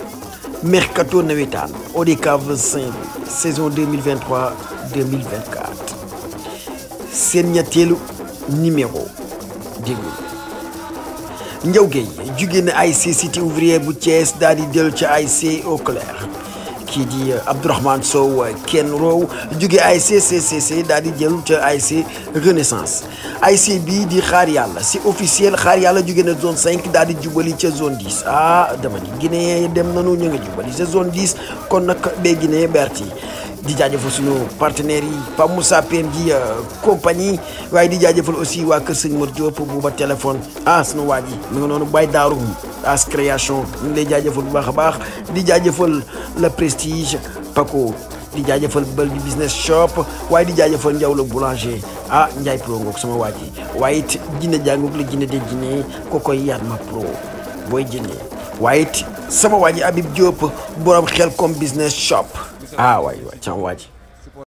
mercato nawetaan ODCAV Saint-Louis saison 2023 2024 seen ñetteelu numéro déglu Ndiaw Gueye jugee na ASC Cité ouvrier bu Thiès daal di del ca ASC Eau Claire kii di Abdourahmane Sow kenn roow jugee ASC CCC daal di jël ca ASC Renaissance ASC bii di xaar yàlla si officiel xaar yàlla jugee na zone 5 daal di jubali ca zone 10 ah dama ni Guinée dem nanu ñu nga jubali ca zone 10 kon nag bee Guinée berti di jaajëfal suñu partenaires yi Pape Moussa Pem ji compagnie waaye di jaajëfal aussi waa Kër Sëñ Mor Diop bu ba téléphone ah sunu waa ji mi nga noonu Baye Daaru as création ñu ngi lay jaajëfal bu baax a baax di jaajëfal le prestige Paco di jaajëfal bël di business shop waaye di jaajëfal Ndiaw la boulanger ah Ndiaye pro ngoog sama waa ji waaye it jinne jàngoog la jinne de jinne ko koy yaat ma pro booy jinne waaye it sama waa ji Habib Diop borom xel comme business shop ah waay waay sama waa ji